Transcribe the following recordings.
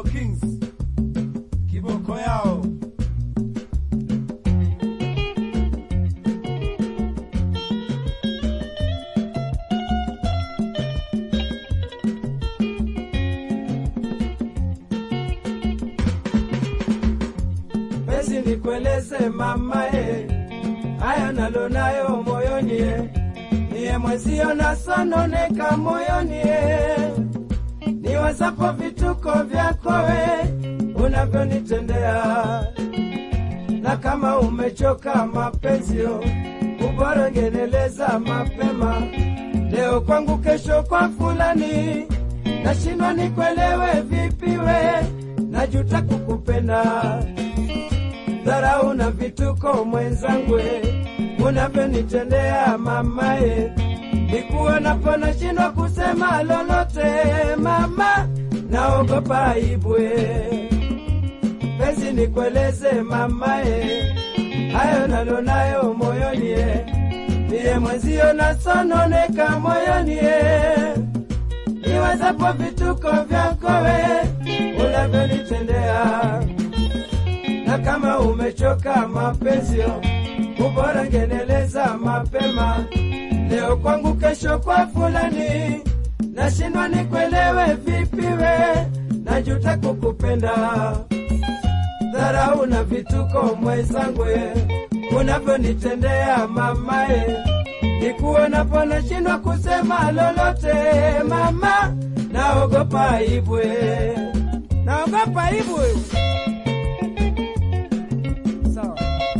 Kings kiboko yao Basi nikueleze mamae, haya nalo nayo moyoni e, niye mwezio nasononeka moyoni e, niwazapo vituko vyako we unavyonitendea, na kama umechoka mapenzio, ubora ngeneleza mapema, leo kwangu, kesho kwa fulani, nashindwa nikuelewe vipi we, najuta kukupenda dharau na vituko mwenzangwe, unavyonitendea mamae, nikuonapo nashindwa kusema lolote mama, naogopa aibwe. Penzi nikueleze mamae, hayo nalonayo moyoni, e, niye mwenzio nasononeka moyoni, e, niwezapo vituko vyako we unavyonitendea na kama umechoka mapenzio, ubora ngeneleza mapema, leo kwangu, kesho kwa fulani, nashindwa nikuelewe vipi we, najuta kukupenda, dharau na vituko mwenzangwe, unavyonitendea mamae, nikuonapo nashindwa kusema lolote mama, naogopa aibwe, naogopa aibwe. Sawa.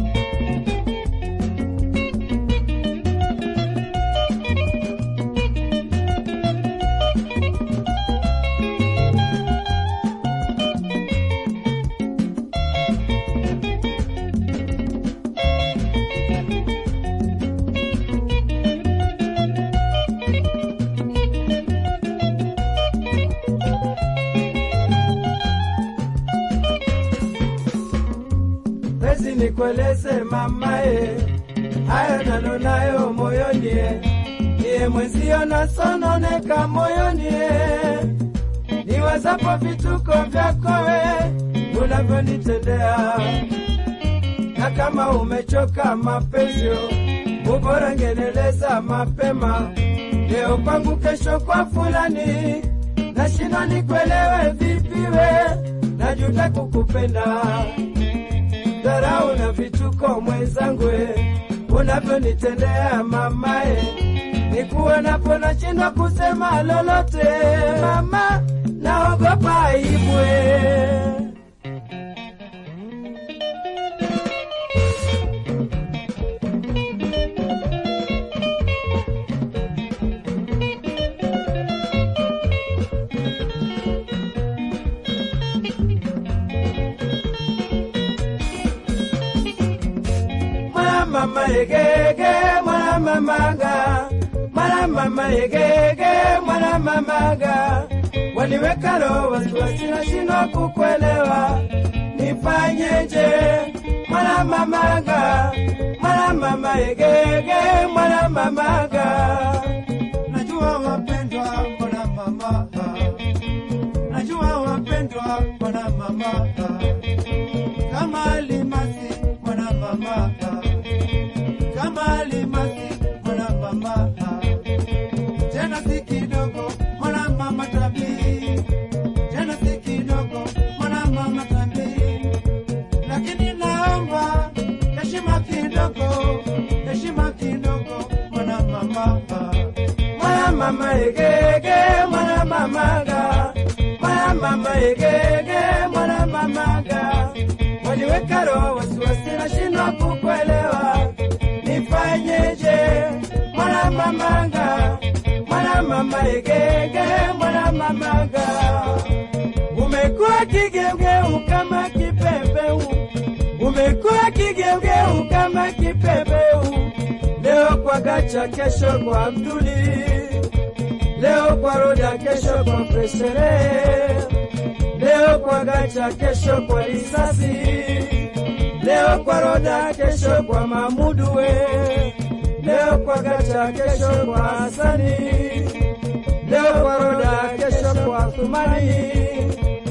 Basi nikueleze mamae, hayo nalo nayo moyoni, e, niye mwenzio nasononeka moyoni, e, niwazapo vituko vyako we unavyonitendea, na kama umechoka mapenzio, ubora ngeneleza mapema, leo kwangu, kesho kwa fulani, nashindwa nikuelewe vipi we, najuta kukupenda dharau na vituko mwenzangwe, unavyonitendea mamae, nikuonapo nashindwa kusema lolote mama, naogopa aibwe. Mwana mama egege, mwana mamaga, mwana mama egege, mwana mamaga, waniweka roho wasiwasi, nashindwa kukuelewa, nifanyeje? Mwana mamaga, mwana mama egege, mwana mamaga, najua wapendwa mbona mama najua wapendwa mbona mama kama alimasi mbona mama kama alimasi mbona mama tena si kidogo mbona mama tabii tena si kidogo mbona mama tabii lakini naomba heshima kidogo heshima kidogo mbona mama mwana mama egege, mwana mamaga, mwana mama egege, mwana mamaga, waniweka roho wasiwasi, nashindwa kukuelewa, nifanyeje? Mwana mamaga, mwana mama egege, mwana mamaga, umekuwa kigeugeu kama kipepeu, umekuwa kigeugeu kama kipepeu, leo kwa gacha, kesho kwa Abduli, leo kwa Roda, kesho kwa Presere, leo kwa gacha, kesho kwa risasi, leo kwa Roda, kesho kwa Mamudu we, leo kwa gacha, kesho kwa Hasani, leo kwa Roda, kesho kwa Thumani,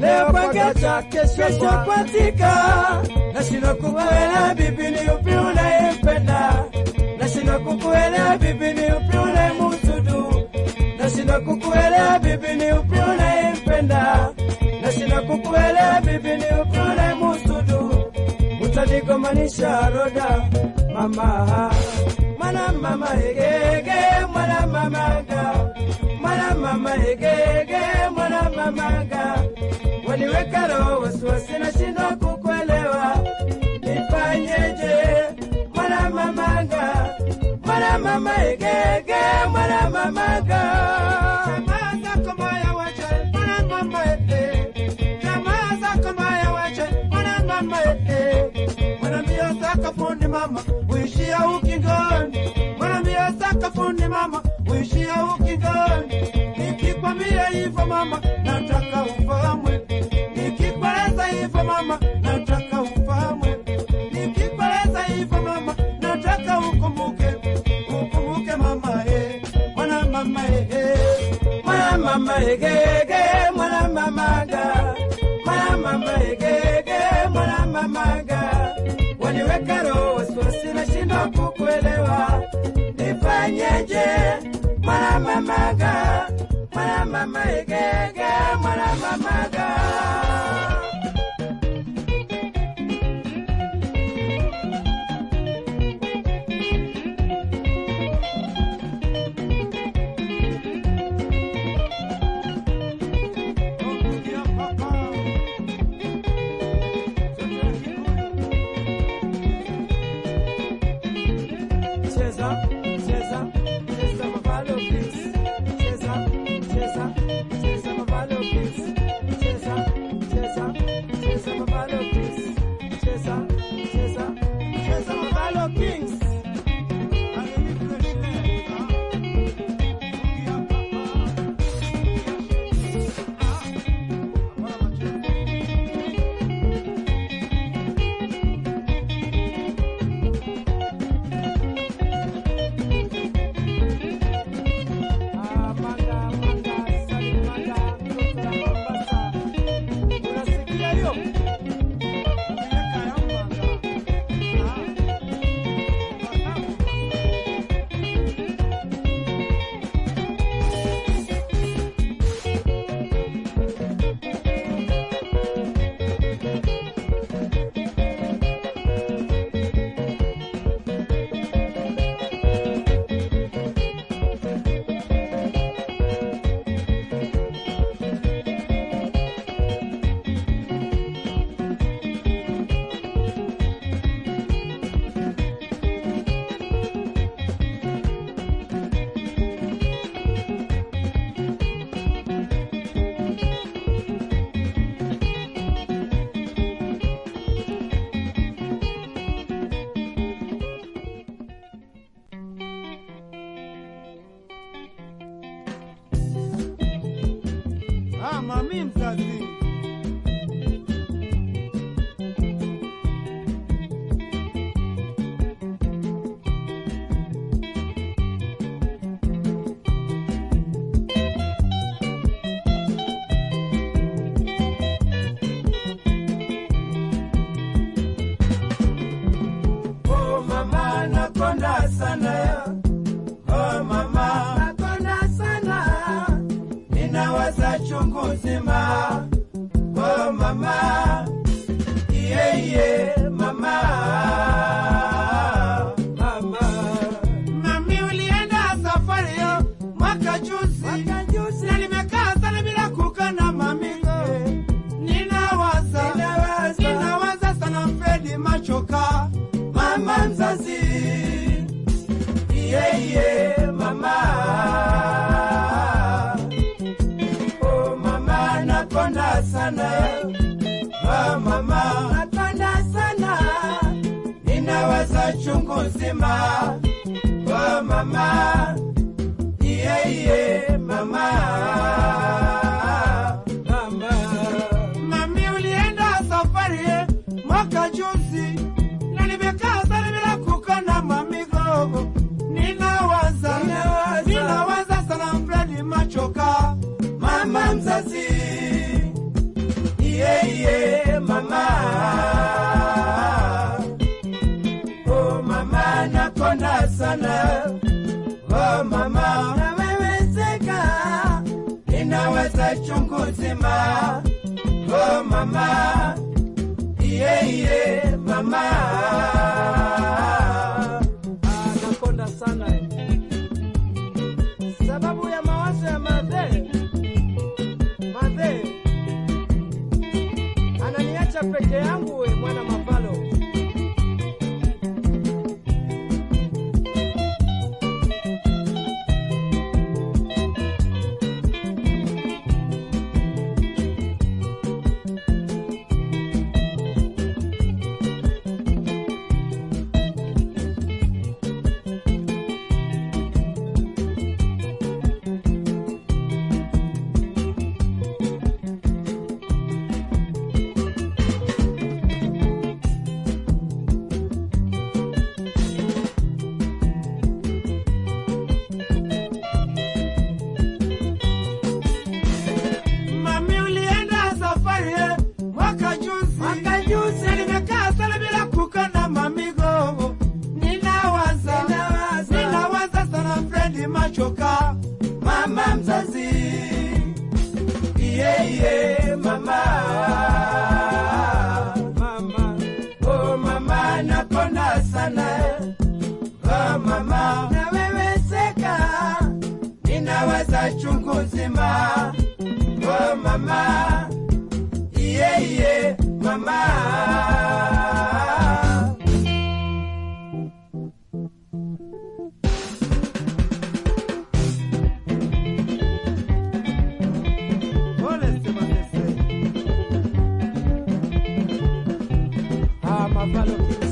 leo kwa gecha, kesho kwa tika. Nashindwa kukuelewa bibi, ni upi unayempenda? Nashindwa kukuelewa bibi, ni upi unayemusudu? Nashindwa kukuelewa bibi, ni upi unayempenda? Nashindwa kukuelewa bibi, ni upi unayemusudu? Utanigomanisha roda mama, mwana mama egege, mwana mamaga, mwana mama egege, mwana mamaga, waniweka roho wasiwasi, nashindwa kukuelewa, nifanyeje? Mwana mamaga, mwana mama egege, mwana mamaga, Jamaa zako mbaya wache, mwana mama ete. Jamaa zako mbaya wache, mwana mama ete. Mwana mbio zako fundi mama, uishia ukingoni. Mwana mbio zako fundi mama, uishia ukingoni. Nikikwambia hivyo mama, nataka ufahamwe. Nikikueleza hivyo mama, nataka ufahamwe. Nikikueleza hivyo mama, nataka ukumbuke. Ukumbuke mama eh, mwana mama eh, eh. mwana mama egege, mwana mamaga, mwana mama egege, mwana mamaga, waniweka roho wasiwasi, nashindwa kukuelewa, nifanyeje? Mwana mamaga, mwana mama egege, mwana mamaga. Cheza, cheza, cheza mavalo please. Cheza, cheza, cheza mavalo please. Cheza, cheza, cheza mavalo please. Cheza, cheza, cheza mavalo kings. Ah, manga, manga, sali manga, mtoto la Mombasa. Unasikia hiyo? Ah, mami mzazi. Oh mama, nakonda sana. Oh mama, nakonda sana. Ninawaza chungu nzima. Oh mama, iye iye mama. Mama, Mami ulienda safari yo mwaka juzi. mwaka juzi Na nimekaa sana bila kukana mamigo. Ninawaza, Ninawaza. ninawaza sana Fredi Machoka. mama mzazi, iye iye mama. Oh mama, nakonda sana. Oh mama, nakonda sana. Ninawaza chungu nzima. Oh mama, iye iye mama. Mama. Mami ulienda safari ye mwaka juzi. Na nimekaa sana bila kukana mamigo. Ninawaza, Ninawaza. ninawaza sana Fredi Machoka. mama mzazi nakonda sana oh mama nawewezeka ninaweza chungu zima oh mama iye iye mama Ah, nakonda sana eh. sababu ya mawazo ya madhe madhe ananiacha peke yangu we mwana mapalo Mami ulienda safari eh, mwaka juzi mwaka juzi nimekaa sana bila kukana mamigo ninawaza ninawaza ninawaza sana frendi machoka mama mzazi iye iye mama mama oh mama napona sana eh. oh mama naweweseka ninawaza chungu nzima oh mama iye iye mama pole semasese ah, mapalo Kings.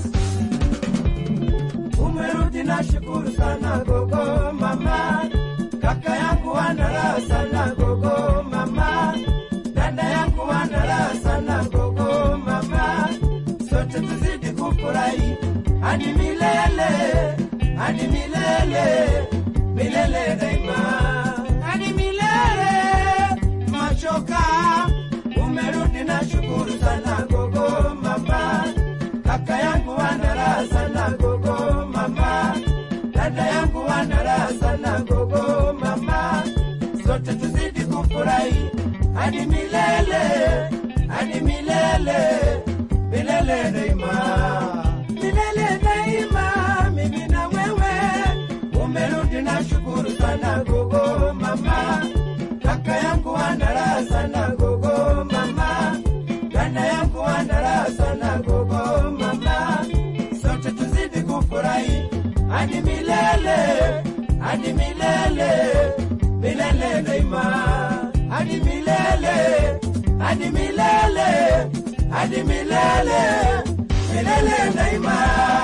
umerudi na shukuru sana gogo mama kaka yangu wanaraha sana gogo mama dada yangu wanaraha sana gogo mama sote tuzidi kufurahi hadi milele hadi milele milele daima hadi milele machoka umerudi na shukuru sana gogo mama kaka yangu wanaraha sana gogo mama dada yangu wanaraha sana gogo mama sote tuzidi kufurahi hadi milele hadi milele milele daima milele daima mimi na wewe umerudi na shukuru sana gogo mama kaka yangu wanaraha sana gogo mama dada yangu wanaraha sana gogo mama sote tuzidi kufurahi hadi milele hadi milele milele daima hadi milele hadi milele hadi milele milele daima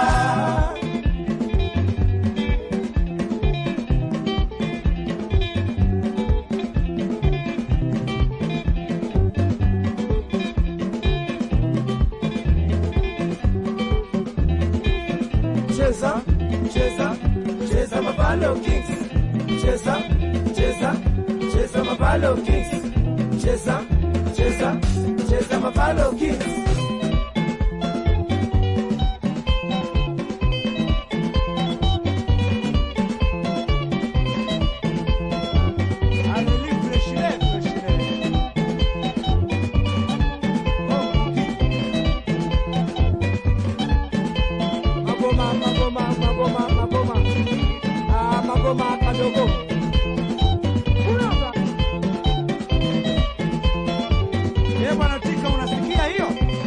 cheza cheza cheza mabalo kings cheza cheza cheza mabalo kings cheza cheza cheza mabalo kings Allez, fraîcheur, fraîcheur. Magoma, magoma, magoma, magoma. Ah, magoma kadogo. Unaona? Eh, bwana Tika unasikia hiyo?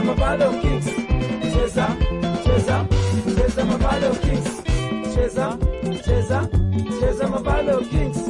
mabalo kings cheza cheza cheza mabalo kings cheza cheza cheza mabalo kings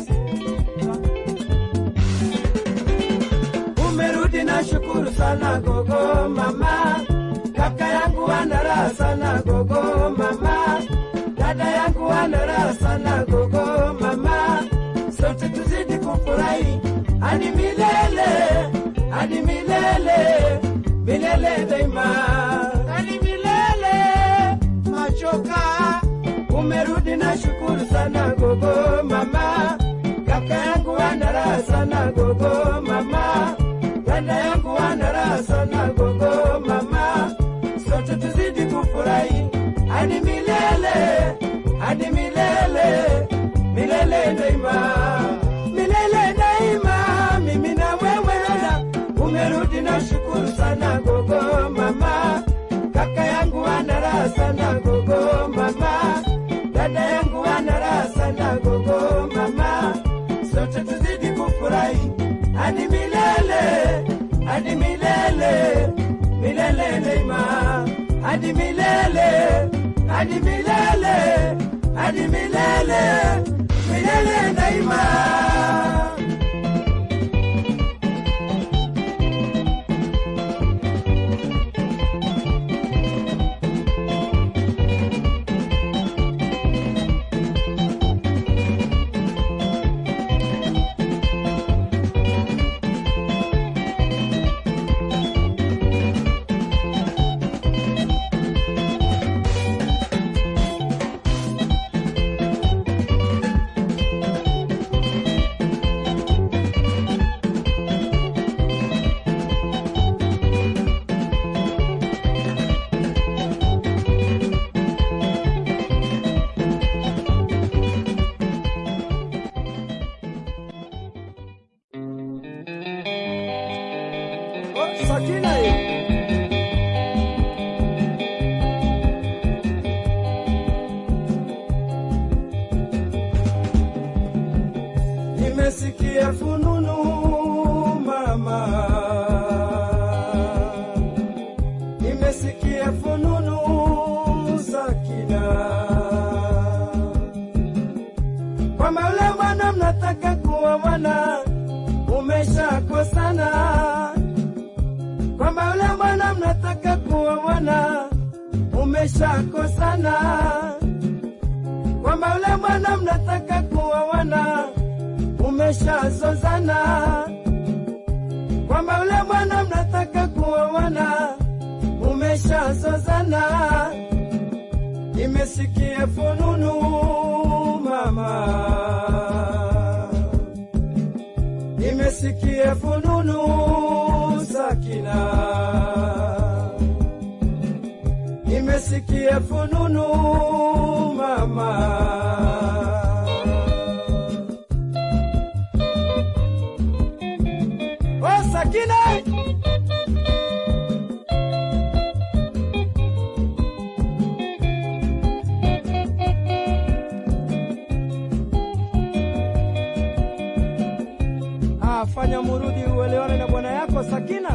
umerudi na shukuru sana gogo mama kaka yangu ana raha sana gogo mama dada yangu ana raha sana gogo mama sote tuzidi kufurahi hadi milele hadi milele milele daima hadi milele machoka umerudi na shukuru sana gogo mama kaka yangu ana raha sana gogo mama dada yangu ana raha sana gogo mama sote tuzidi kufurahi hadi milele hadi milele milele daima milele daima mimi na wewe umerudi na shukuru sana gogo mama kaka yangu ana raha sana gogo mama dada yangu ana raha sana gogo mama sote tuzidi kufurahi hadi milele hadi milele milele daima hadi milele hadi milele hadi milele milele daima Oh, Sakina ye. Nimesikia fununu mama, nimesikia fununu Sakina, kwamba ule mwana mnataka kuoana umeshakosana kwamba ule mwana mnataka kuoana umeshakosana, kwamba ule mwana mnataka kuoana umeshazozana, kwamba ule mwana mnataka kuoana umeshazozana. Nimesikia fununu mama nimesikia fununu Sakina, nimesikia fununu mama. Oh, Sakina! Ah, fanya murudi uelewane na bwana yako Sakina.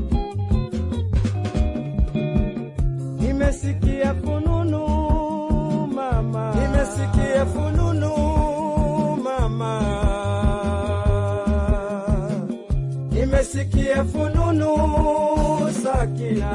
Nimesikia fununu mama, nimesikia fununu mama, nimesikia fununu Sakina,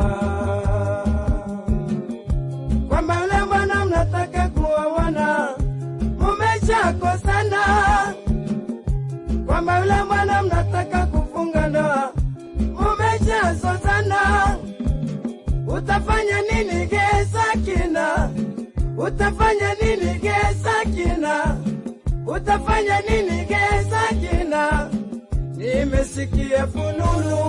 kwamba yule bwana mnataka kuoana mumeshakosana kwamba yule mwana mnataka kufunga ndoa mumeshazozana. Utafanya nini gesa kina? Utafanya nini gesa kina? Utafanya nini gesa kina? Nimesikia fununu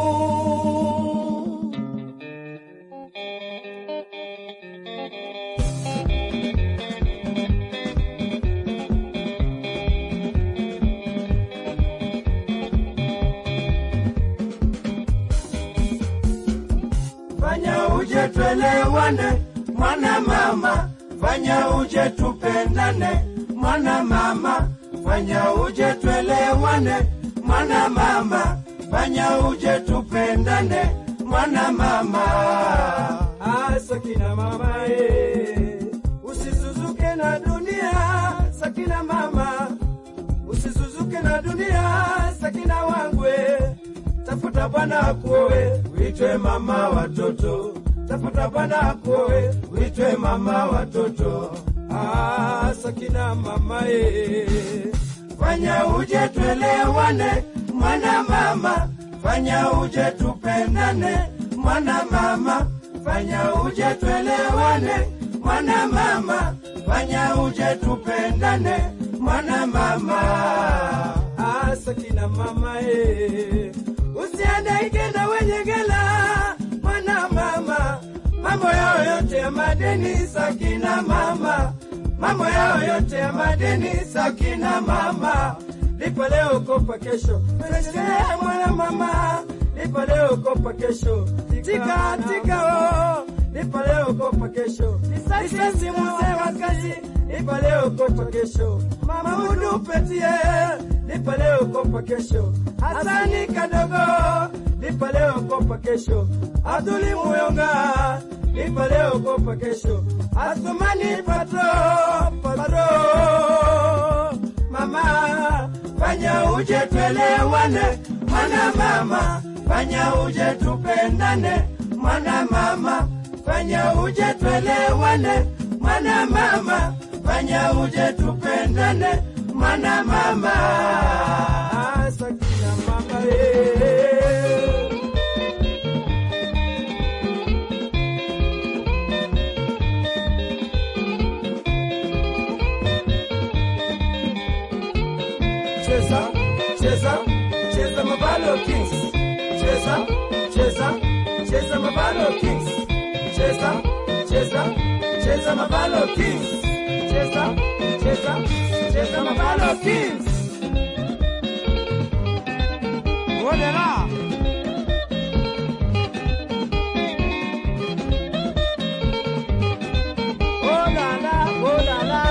fanya uje twelewane, mwana mama, fanya uje tupendane, mwana mama, fanya uje twelewane, mwana mama, fanya uje tupendane, mwana mama Ah, Sakina mama eh. Usisuzuke na dunia Sakina mama Usisuzuke na dunia Sakina wangwe Tafuta bwana akuoe uitwe mama watoto Tafuta bwana akuoe uitwe mama watoto Ah, Sakina mama eh. fanya uje twelewane mwana mama fanya uje tupendane mwana mama fanya uje twelewane mwana mama fanya uje tupendane mwana mama Ah, Sakina mama eh. Usihangaike na wenye gela mwana mama, mambo yao yote ya madeni Sakina mama, mambo yao yote ya madeni Sakina mama. Lipa leo kopa kesho, Pesa mwana mama, lipa leo kopa kesho, tika tika oh, lipa leo kopa kesho, risasi mzee wa kazi, lipa leo kopa kesho, mama hudu petie, lipa leo kopa kesho, Hasani kadogo, lipa leo kopa kesho, Abduli Muyonga, lipa leo kopa kesho, Asumani patro patro, mama fanya uje twelewane mwana mama fanya uje tupendane mwana mama fanya uje twelewane mwana mama fanya uje tupendane mwana mama Ah, Sakina mama eh. cheza cheza cheza mabalo kings cheza cheza cheza mabalo kings cheza cheza cheza mabalo kings cheza cheza cheza mabalo kings Olera. Oh la la, oh la la.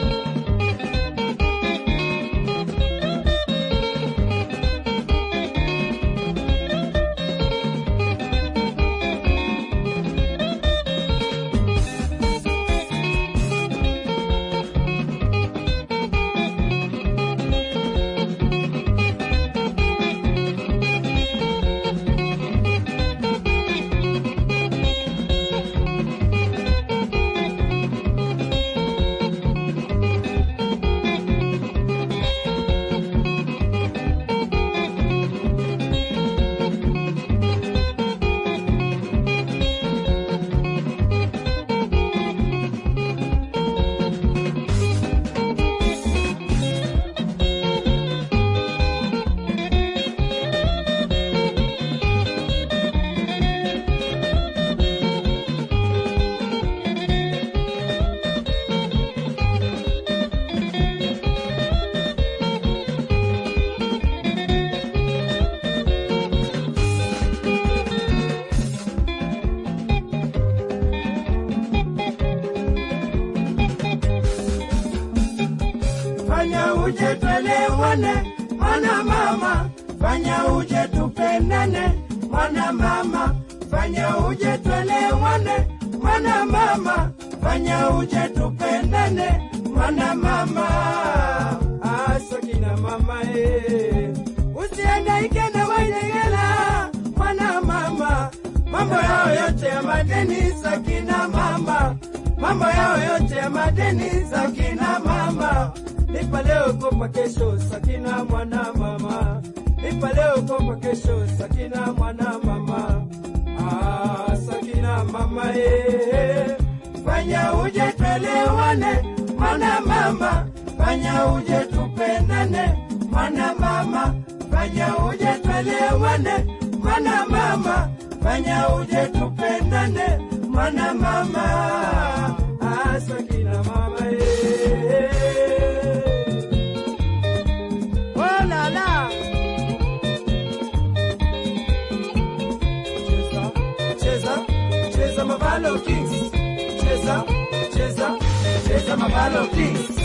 fanya uje twelewane mwana mama fanya uje tupendane mwana mama fanya uje twelewane mwana mama fanya uje tupendane mwana mama Ah, Sakina mama eh. Usihangaike na wanyegela mwana mama, mambo yao yote ya madeni Sakina mama, mambo yao yote ya madeni Sakina mama. Lipa leo kopa kesho Sakina mwana mama, lipa leo kopa kesho Sakina mwana mama. Ah, Sakina mama eh. fanya uje twelewane mwana mama fanya uje tupendane mwana mama fanya uje twelewane mwana mama fanya uje tupendane mwana mama Ah, Sakina mama eh. Oh la la. cheza cheza cheza mabalo kings cheza cheza cheza mabalo kings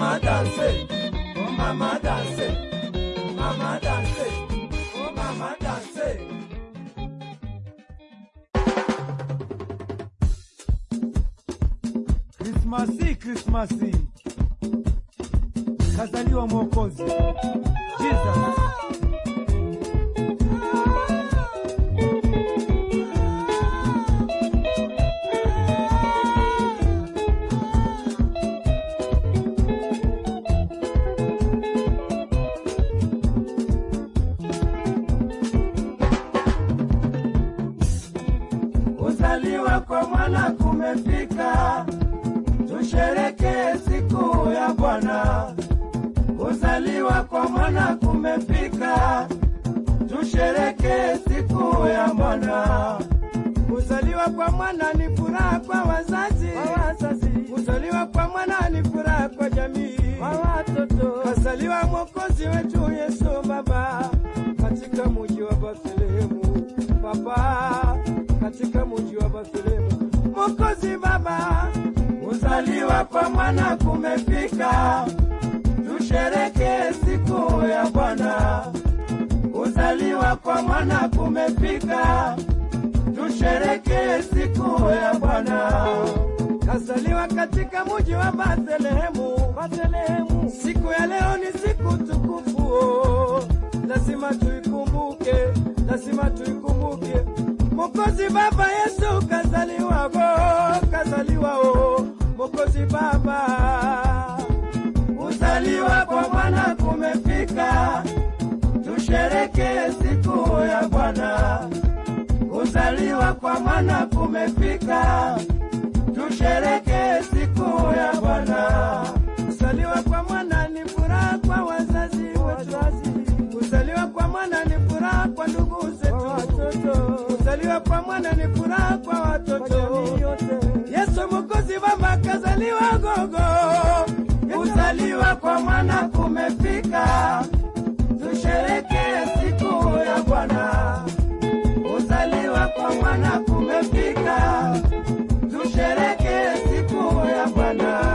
Mama dance, oh mama dance, mama dance, oh mama dance. Krismasi, Krismasi, kazaliwa Mwokozi Jesus. Kuzaliwa kwa mwana kumefika, tushereke siku ya Bwana. Kuzaliwa kwa mwana kumefika, tushereke siku ya Bwana. Kuzaliwa kwa mwana ni furaha kwa wazazi, kuzaliwa kwa mwana ni furaha kwa jamii, kazaliwa mwokozi wetu Yesu Baba katika muji wa Bethlehemu, Baba katika muji wa Bethlehemu, mwokozi Baba Kuzaliwa kwa mwana kumefika, tushereke siku ya Bwana. Kuzaliwa kwa mwana kumefika, tushereke siku ya Bwana. kazaliwa katika muji wa Bethlehemu, Bethlehemu. Siku ya leo ni siku tukufu, oh. lazima tuikumbuke, lazima tuikumbuke. Mokozi Baba Yesu kazaliwa, oh, kazaliwa oh. Mokozi Baba Kuzaliwa kwa mwana kumefika, tushereke siku ya Bwana. Kuzaliwa kwa mwana kumefika, tushereke siku ya Bwana. Kuzaliwa kwa mwana ni furaha kwa wazazi wetu. Kuzaliwa kwa mwana ni furaha kwa ndugu zetu. Kuzaliwa kwa mwana ni furaha kwa watoto. Yesu Mwokozi Baba kazaliwa gogo. Kuzaliwa kwa mwana kumefika, tushereke siku ya Bwana. Kuzaliwa kwa mwana kumefika, tushereke siku ya Bwana.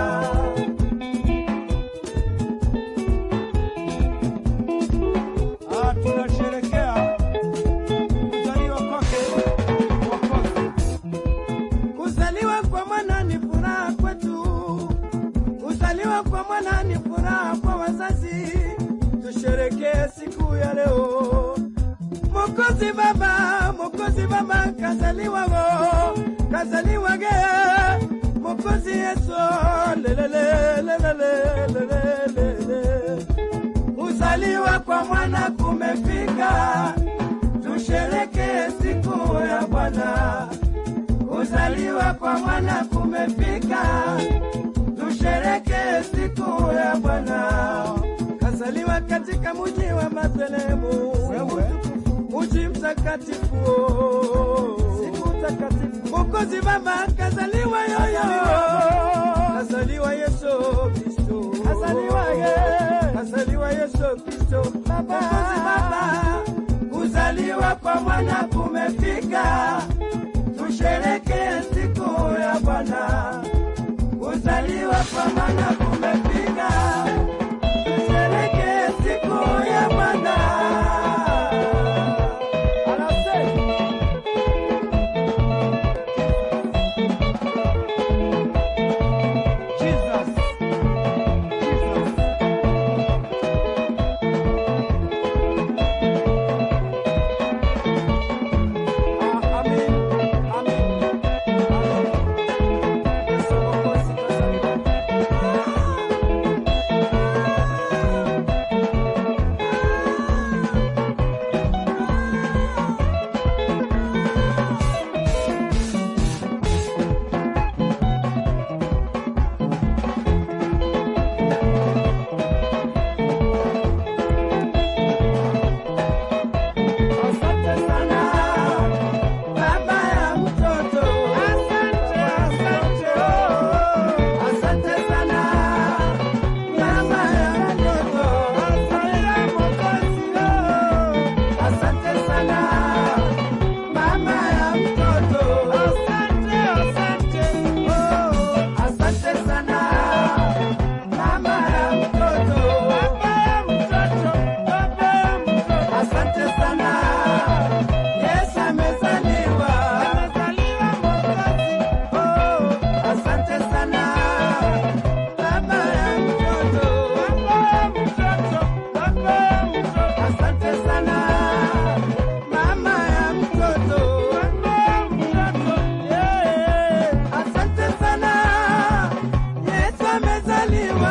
Ah, tunasherekea kuzaliwa kwake Mwokozi. Kuzaliwa kwa mwana ni furaha kwetu, kuzaliwa kwa mwana ni furaha kwa wazazi. Tusherekee siku ya leo. Mwokozi Baba, Mwokozi Baba kazaliwa go, kazaliwa ge, Mwokozi Yesu lelele lelele lelele Kuzaliwa kwa mwana kumefika, tushereke siku ya Bwana. Kuzaliwa kwa mwana kumefika, tushereke siku ya Bwana. kazaliwa katika muji wa Bethlehemu, muji mtakatifu, siku takatifu. Mwokozi Baba kazaliwa yoyo, kazaliwa Yesu Kristo, kazaliwa ye, kazaliwa Yesu Kristo. Mwokozi Baba Kuzaliwa kwa mwana kumefika, tushereke siku ya Bwana. Kuzaliwa kwa mwana kumefika, tushereke siku ya Bwana. Jesus. Jesus. Ah, amen. Amen. Amen. Yesu Mwokozi kazaliwa. amezaliwa.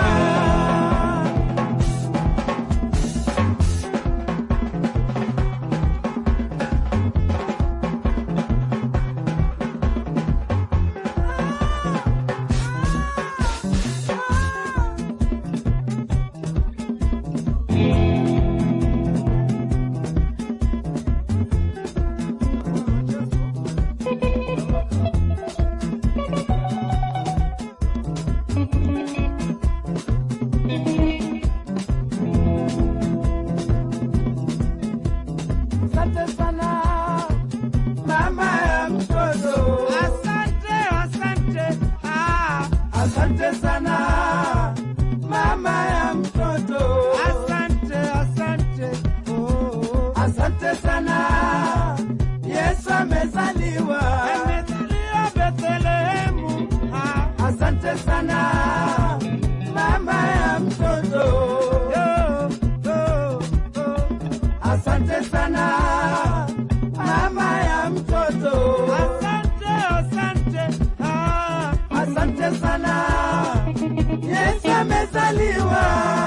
Asante sana mama ya mtoto, Asante, asante. Ah, asante sana mama ya mtoto, asante, asante. Oh, asante sana Yesu amezaliwa. amezaliwa Bethlehemu. Ah, Asante sana mama ya mtoto, yo, yo, yo. asante sana mama ya mtoto, Asante, asante. Ah, asante sana Yesu amezaliwa.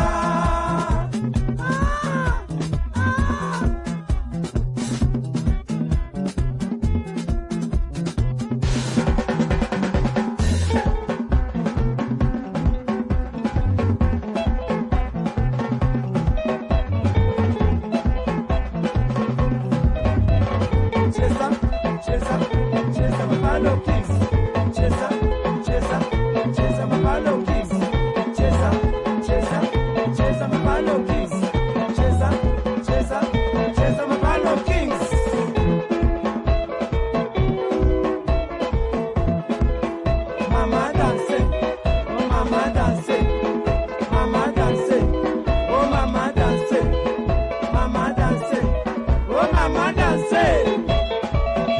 Ah, ah. Cheza, cheza, cheza Mapalo Kings. Cheza, cheza, cheza Mapalo Kings. Cheza, cheza, cheza Mapalo Kings. Cheza, cheza, cheza Mapalo Kings. Mama dance, oh mama dance, mama dance, oh mama dance, mama dance, oh mama dance.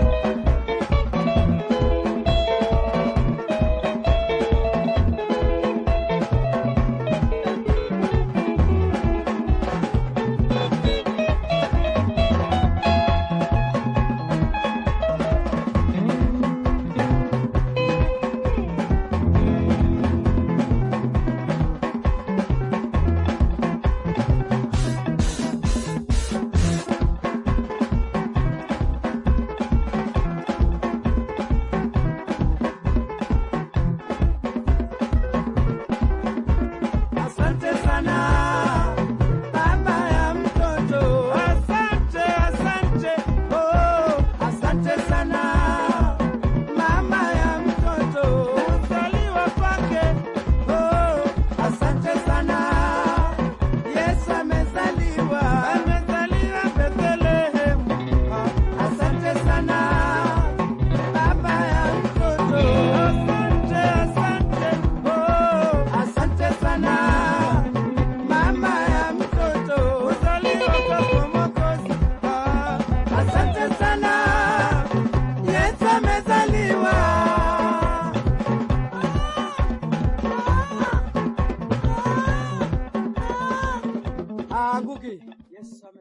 Asante sana mama ya mtoto, asante, asante. Oh, asante sana mama ya mtoto, kuzaliwa kwake. Oh, asante sana Yesu amezaliwa. amezaliwa Bethlehemu. Ah, Asante sana baba ya mtoto, Asante, asante. Oh, asante sana mama ya mtoto, kuzaliwa kwako Mwokozi. Ah, asante sana Yesu amezaliwa. Ah, Ngugi. Yesu ame